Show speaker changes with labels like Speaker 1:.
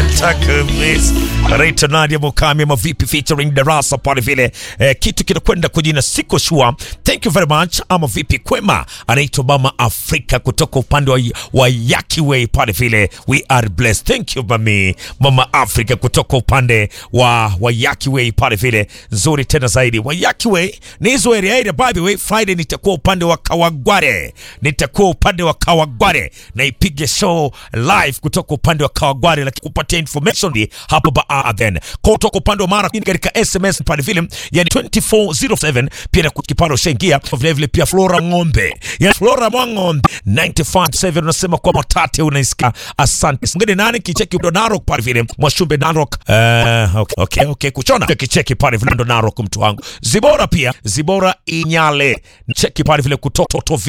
Speaker 1: Takumis Rita Nadia Mukami ama vipi featuring Darasa pale vile eh, kitu kinakwenda kwa jina siko sure. Thank you very much ama vipi kwema, anaitwa Mama Afrika kutoka upande wa, wa Yakiway pale vile, we are blessed. Thank you mami Mama Afrika kutoka upande wa wa Yakiway pale vile, nzuri tena zaidi. Wa Yakiway ni hizo area area. By the way, Friday nitakuwa upande wa Kawagware, nitakuwa upande wa Kawagware na ipige show live kutoka upande wa Kawagware, lakini kupatia information di hapo baadhen kwa kutoka upande wa Mara katika SMS pale vile, yani 2407 pia na kiparo ushaingia vile vile, pia Flora Ng'ombe, yani Flora Mwang'ombe 957 unasema kwa matate unaisikia. Asante ngine nani kicheki ndo Narok pale vile Mwashumbe Narok. Uh, okay, okay, okay, kuchona kicheki pale vile ndo Narok mtu wangu Zibora pia Zibora Inyale cheki pale vile kutoka